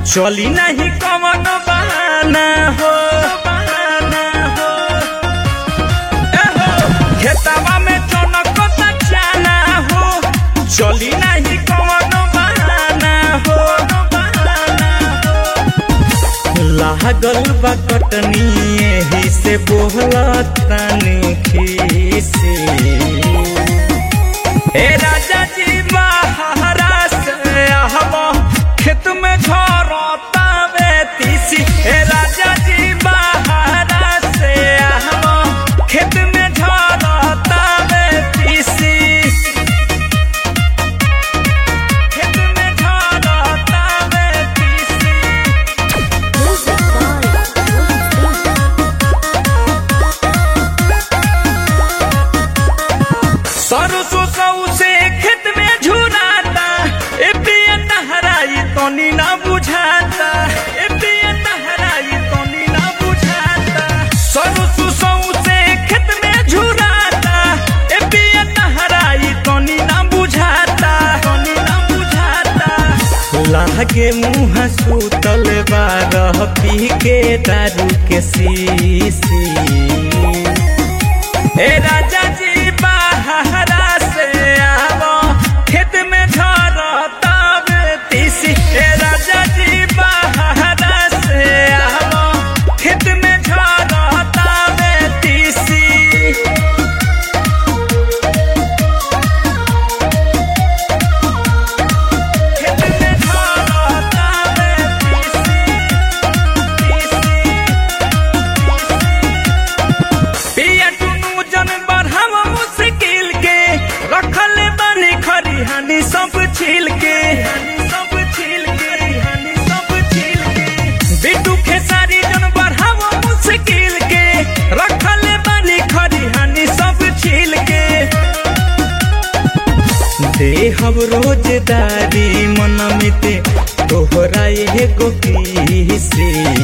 चली नहीं कवन बहाना हो बहाना हो ए हो, खेतवा में चनक चाना हो चली नहीं कवन बहाना हो बहाना हो लागल बा कटनी एही से बोहला तनी खीसी ए राजा जी बहारा से आहबो खेत में झरता बेतीसी ए राजा जी बहारा से आहबो खेत में झरता बेतीसी खेत में झरता बेतीसी Music by Rohit Singh. सरसों सौ से खेत में झुराता ए पिया तहराई तनी ना बुझाता ए पिया तहराई तनी ना बुझाता सरसों सौ से खेत में झुराता ए पिया तहराई तनी ना बुझाता तनी ना बुझाता लागे मुँह सुतल बारह पी के दारू के सीसी ए राजा जी बहारा से आवो खेत में झरता बेतीसी ए राजा जी बहारा से आवो खेत में झरता बेतीसी खेत में झरता बेतीसी पिया टुनु जन बढ़ाव मुश्किल के रखल बनी खरी हानि सब छील के सब छील के हानि सब छील के बिटू खेसारी जन बढ़ाव मुश्किल के रखल बनी खरी हानि सब छील के देहब रोजदारी मनमिते तोहरा एगो किसी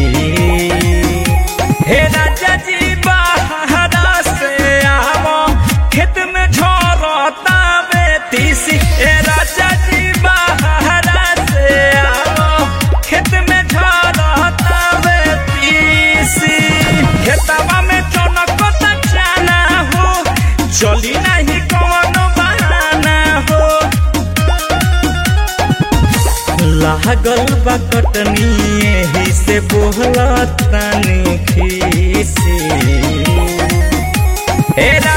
हे राजा जी बहारा से आवो खेत में झरता बेतीसी हे राजा जी बहारा से आवो खेत में झरता बेतीसी खेतवा में चनक चाना हो चली नहीं कौन बहाना हो लागल बा कटनी एही से बोहला तनी खीसी हे रा